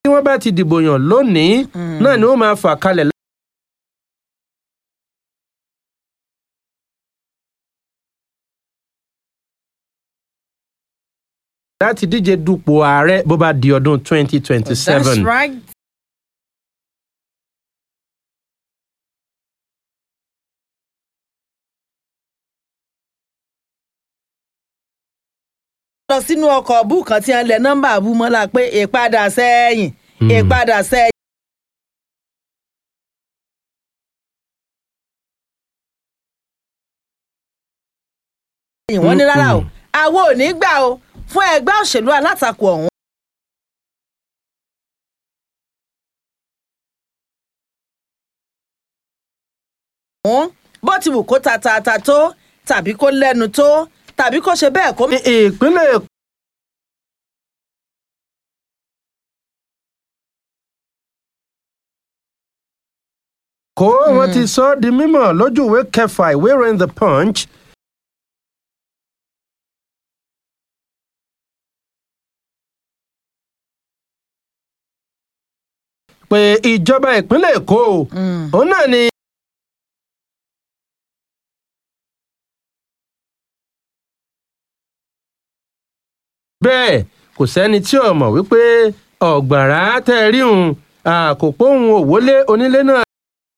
wọ́n bá ti dìbò yàn lónìí náà ni wọ́n máa fà kalẹ̀ láti díje dupò ààrẹ bó bá di ọdún twenty twenty seven. That's right. lọ sínú ọkọ̀ bú kan tí wọ́n lẹ nọ́mbà bú mọ́lá pé ìpadà sẹ́yìn ìpadà sẹ́yìn. wọ́n ní rárá o àwọn ò ní gbà o fún ẹgbẹ́ òṣèlú alátakò ọ̀hún. bó ti wù kó ta ta ta tó tàbí kó lẹ́nu tó tàbí kó ṣe bẹ́ẹ̀ kó. ìpínlẹ̀ Èkó kó wọn ti sọ ọ́ di mímọ̀ lójú ìwé kẹfà ìwé ìròyìn the punch pé ìjọba ìpínlẹ̀ Èkó òun náà ni. bẹ́ẹ̀ kò sẹ́ni tí ò mọ̀ wípé ọ̀gbàrá tẹ́ ẹ rí òun àkópọ̀ òun òwólé onílé náà